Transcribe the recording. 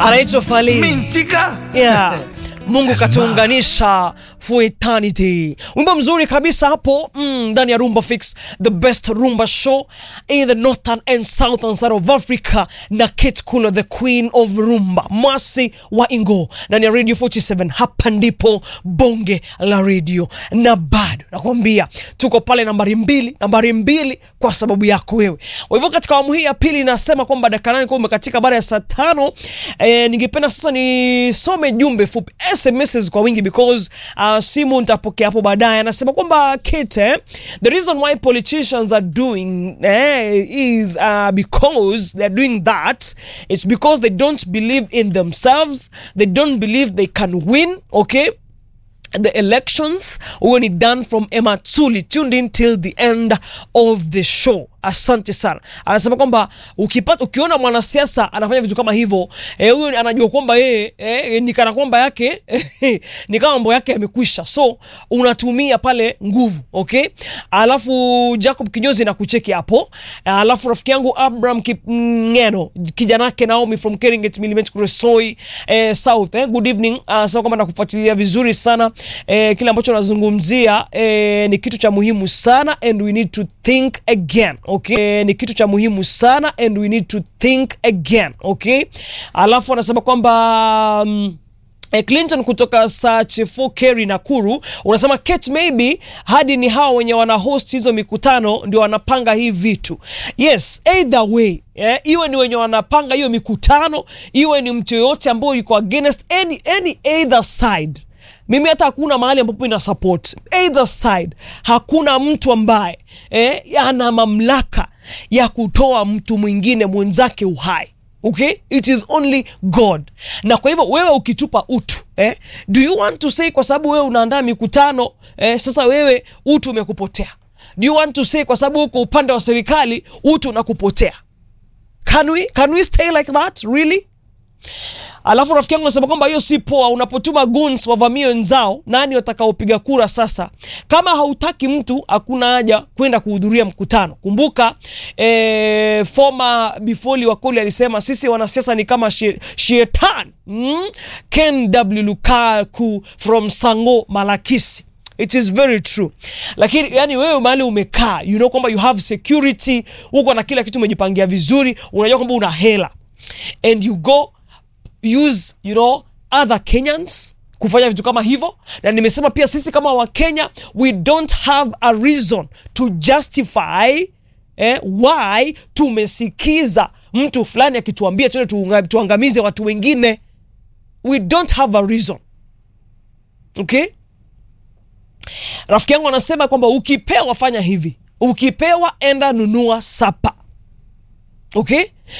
anaitwa Fally. Mintika. Yeah. Mungu katuunganisha for eternity. Wimbo mzuri kabisa hapo ndani mm, ya Rumba Fix, the best rumba show in the northern and southern side of Africa, na Kate Kulo, the queen of rumba, Masi wa Ingo, ndani ya Radio 47. Hapa ndipo bonge la radio, na bado nakwambia tuko pale nambari mbili, nambari mbili kwa sababu yako wewe. Kwa hivyo katika awamu hii ya pili nasema kwamba dakika nane kwa umekatika baada ya saa tano. Eh, ningependa sasa nisome jumbe fupi SMS kwa wingi because uh, simu nitapokea hapo baadaye. Anasema kwamba Kate, the reason why politicians are doing eh, is uh, because they're doing that it's because they don't believe in themselves they don't believe they can win okay the elections huyo ni done from Emma Tsuli tuned in till the end of the show asante sana anasema kwamba ukipata ukiona mwanasiasa anafanya vitu kama hivyo huyo eh, anajua kwamba yeye eh, ni kana kwamba yake ni kama mambo yake yamekwisha so unatumia pale nguvu okay alafu Jacob Kinyozi na kucheki hapo alafu rafiki yangu Abraham Kipngeno kijana yake Naomi from Keringet Milimet Kuresoi eh, South eh, good evening anasema kwamba nakufuatilia vizuri sana eh, kile ambacho nazungumzia eh, ni kitu cha muhimu sana and we need to think again okay eh, ni kitu cha muhimu sana and we need to think again okay alafu anasema kwamba um, Eh, Clinton kutoka Sachefo Kerry Nakuru unasema Kate, maybe hadi ni hao wenye wana host hizo mikutano ndio wanapanga hii vitu. Yes, either way eh, iwe ni wenye wanapanga hiyo mikutano, iwe ni mtu yoyote ambaye yuko against any, any either side mimi hata hakuna mahali ambapo ina support either side. Hakuna mtu ambaye eh, ana mamlaka ya kutoa mtu mwingine mwenzake uhai. Okay, it is only God. Na kwa hivyo wewe ukitupa utu eh, do you want to say kwa sababu wewe unaandaa mikutano eh, sasa wewe utu umekupotea? Do you want to say kwa sababu uko upande wa serikali utu unakupotea? Can we, can we stay like that really? Alafu rafiki yangu anasema kwamba hiyo si poa. Unapotuma goons wavamie wenzao, nani watakaopiga kura? Sasa kama hautaki mtu, hakuna haja kwenda kuhudhuria mkutano. Kumbuka eh, former Bifoli Wakoli alisema sisi wanasiasa ni kama shetani. Mm? Ken W Lukaku from Sango Malakisi. It is very true, lakini yani wewe mahali umekaa, you know kwamba you have security, uko na kila kitu, umejipangia vizuri, unajua kwamba una hela and you go use you know other Kenyans kufanya vitu kama hivyo, na nimesema pia sisi kama Wakenya we don't have a reason to justify eh, why tumesikiza mtu fulani akituambia tuende tuangamize watu wengine. We don't have a reason okay. Rafiki yangu anasema kwamba ukipewa fanya hivi, ukipewa enda nunua sapa okay